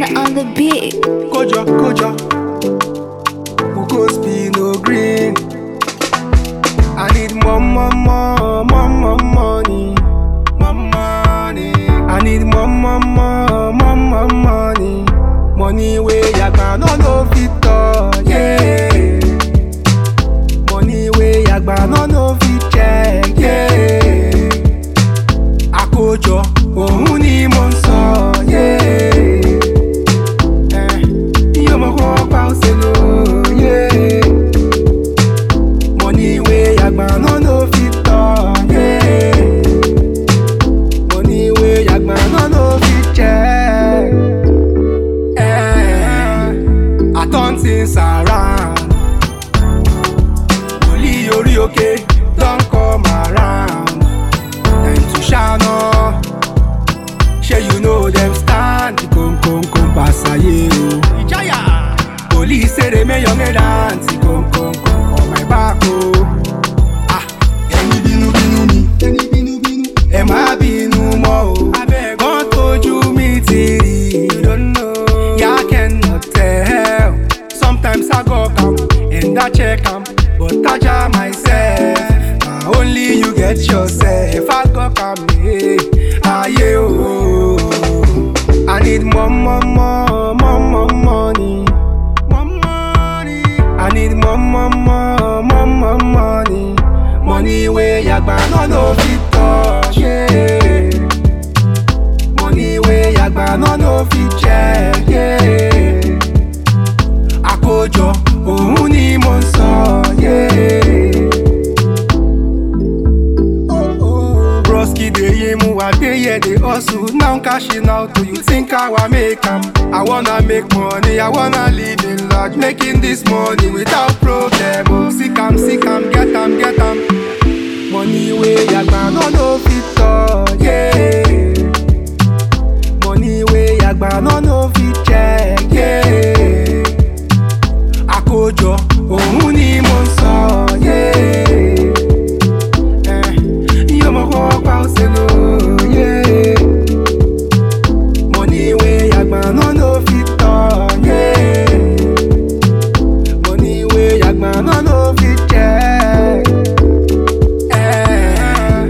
Ghana on the beat. Kojo, Kojo. Who goes be no green? I need more, more, more, more, more money. More money. I need more, more, more, more, more money. Money where yagba no no fit touch. Yeah. Money where yagba no no fit check. Yeah. Àkójọ òun ni mo ń sọ. Yeah. Eh, Yo mo kọ́ pa ọ̀sẹ̀ lò. Yeah. Money wey yagba no no fit touch. Yeah. Money wey yagba no no fit check. Eh, I turn things around. Wòlíì orí òkè don come around. Time to shine on. Shey you know dem stand kom kom kom pass ayé o. Ìjáyà. Police say they make young dance kom kom kom for my back o. Ah, ẹni bínú bínú mi. Ẹni bínú bínú. Ẹ má bínú mọ́ o. Wọ́n tójú mi ti rí. Yá cannot tell. Sometimes I go calm and I check am, but I jam myself. Na only you get yourself. I go calm me. Ayé o. I need more, more, more, more, more money. More money. I need more, more, more, more, more money. Money wey yagba no no fit touch. Yeah. Money wey yagba no no fit check. Yeah. Àkójọ òun ni mo ń sọ. Yeah. Broski dey yimu, I dey here dey hustle. Now cashing out, do you think how I make am? I wanna make money, I wanna live in large, making this money without problem. Oh, sick am, sick am, get am, get am. Money wey yagba no no fit touch, yeah. Money wey yagba no no fit check, yeah. Àkójọ òun ni mo ń sọ, yeah. Eh, Yo mo kọ́ pa ọ̀sẹ̀ lò, yeah. Money wey yagba no no fit touch, yeah. Money wey yagba no no fit check. Eh.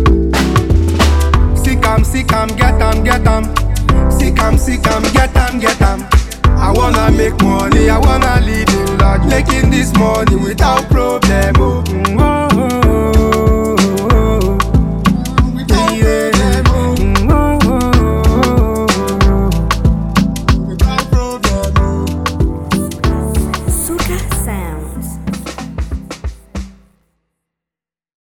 Sick am, sick am, get am, get am. Sick am, sick am, get am, get am. I wanna make money, I wanna live in large, making this money without problem. Oh, mm, oh